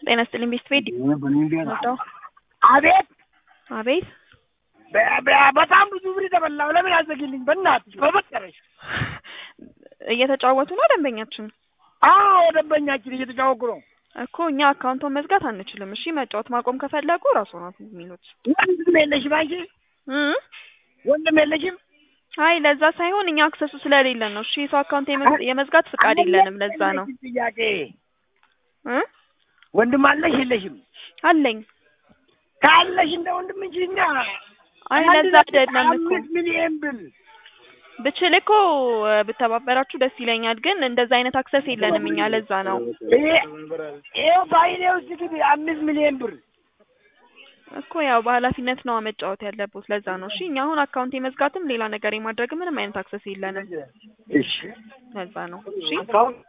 ጤና ይስጥልኝ ቤስት ቤት ወጣው አቤት አቤት በ- በ- በጣም ብዙ ብር ተበላው። ለምን አዘግልኝ? በእናትሽ በፈጠረሽ። እየተጫወቱ ነው ደንበኛችን አዎ ደንበኛችን እየተጫወኩ ነው። እኮ እኛ አካውንቶን መዝጋት አንችልም። እሺ መጫወት ማቆም ከፈለጉ ራሱ ነው የሚሉት ወንድም የለሽም አንቺ? እ ወንድም የለሽም? አይ ለዛ ሳይሆን እኛ አክሰሱ ስለሌለን ነው። እሺ የሰው አካውንት የመዝ- የመዝጋት ፍቃድ የለንም። ለዛ ነው ጥያቄ እ ወንድም አለሽ የለሽም? አለኝ ካለሽ እንደ ወንድም እንጂ እኛ አይ አንድ ለዛ ነጥብ አይደለም እኮ አምስት ሚሊዮን ብር ብችል እኮ እ፣ ብተባበራችሁ ደስ ይለኛል። ግን እንደዛ አይነት አክሰስ የለንም እኛ ለዛ ነው ይሄ ይኸው ፋይሌ ውስጥ ግን አምስት ሚሊዮን ብር እኮ ያው በኃላፊነት ነው መጫወት ያለበት። ለዛ ነው እሺ። እኛ አሁን አካውንት የመዝጋትም ሌላ ነገር የማድረግ ምንም አይነት አክሰስ የለንም። እሺ ለዛ ነው እሺ። አካውንት